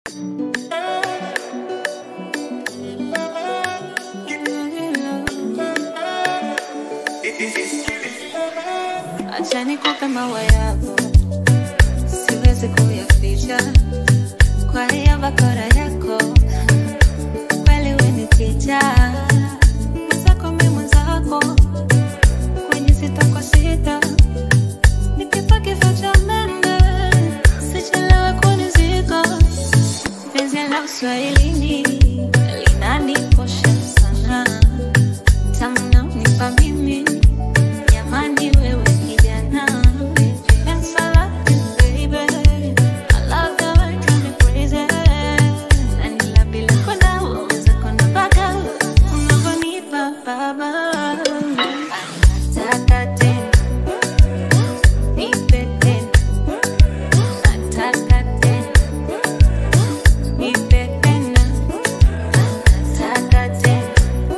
Acha nikupe maua yako, siwezi kuyaficha kwa hiyo bakora yako, kweli we ni ticha mwenzako, mi mwenzako, kwenye sita kwa sita, nikifa kifo cha mende, sichelewe kunizika, penzi la uswahilini linanikosha sana, tamu naonipa mimi Jamani wewe kijana Dance I love you baby I love the way you drive me crazy Na nila bila kwenda uweza kwenda mpaka Unavyonipa baba Anataka tena Nipe tena Anataka tena Nipe tena Anataka tena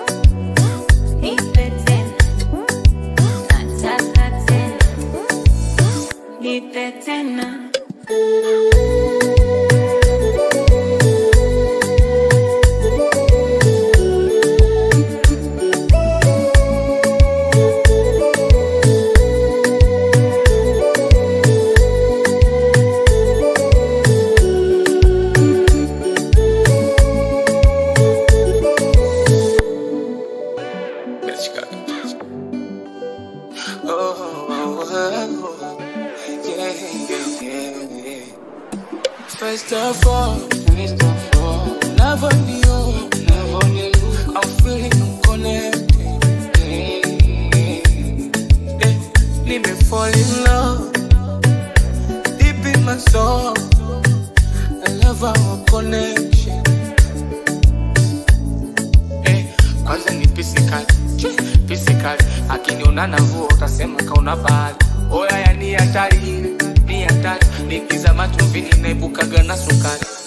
Nipe tena Nataka tena, nipe tena. First of all, first of all, love on you, love on you. I'm feeling connected. Let me fall in love deep in my soul. I love our connection. Eh, kwanza ni physical, physical. Akiniona navua utasema kauna bahari. Oya ya ni hatari, ni hatari. Nikizama chumvini naibukaga na sukari.